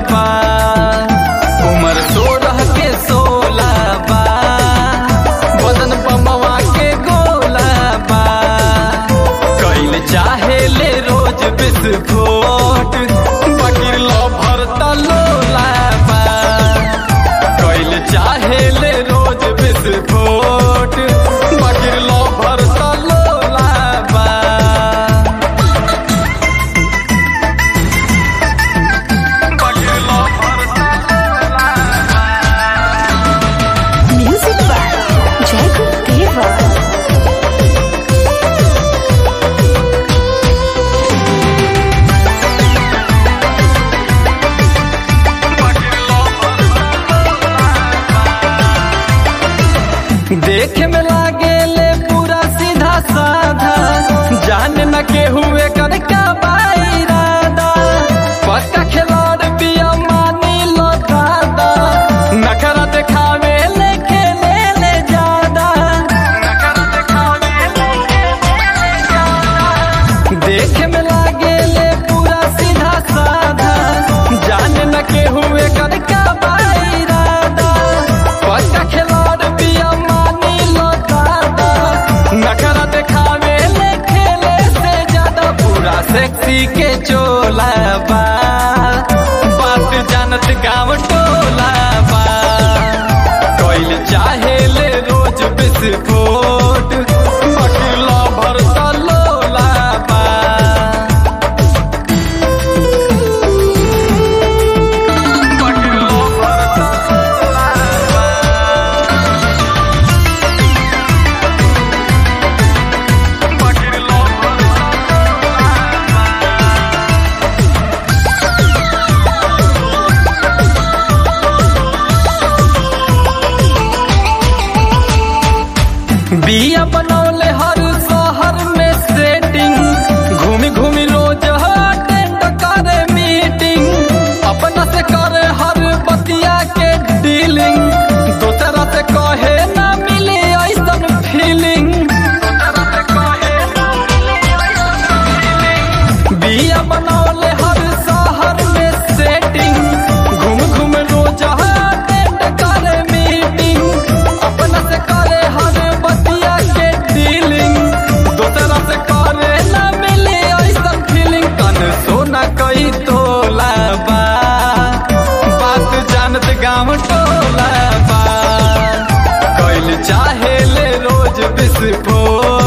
बा उम्र सोलह के सोलह बा बदन बमवा के गोला बा कैल चाहे ले रोज बिस्फोट बकीर लो भरता लोला बा कैल चाहे ले रोज बिस्फोट बकीर लो भरता लोला बा बकीर लो भरता लोला बा Music by Jacob Deva. देखे में लागे ले पूरा सीधा साधा जान न के हुए कर का इरादा पक्का खिलाड़ पिया मानी लो दादा नखरा दिखावे ले खेले ले ज्यादा नखरा दिखावे ले खेले ले ज्यादा देखे में लागे ले पूरा सीधा साधा जान न के हुए कर का इरादा पक्का खिलाड़ पिया मानी लो दादा नखरा दिखावे ले खेले से ज्यादा पूरा सेक्सी के चोला बा बात जानत गाँव टोला बा कोइल चाहे ले रोज बिस्फोट बकिला भरता लोला बा बकिला भरता लोला बा बकिला भरता बिया बनौले हर शहर में सेटिंग घूमी घूमी रोज अटेंड करे मीटिंग अपना से करे हर बतिया के डीलिंग दूसरा से कहे ना मिली ऐसन फीलिंग बिया बनौले हर शहर में सेटिंग घूम घूम रोज अटेंड करे मीटिंग अपना से करे हर बतिया के डीलिंग दूसरा से करे ना मिले ऐसा फीलिंग कन सोना कई तोला बा बात जानत गाँव टोला बा कैल चाहे ले रोज बिस्फोट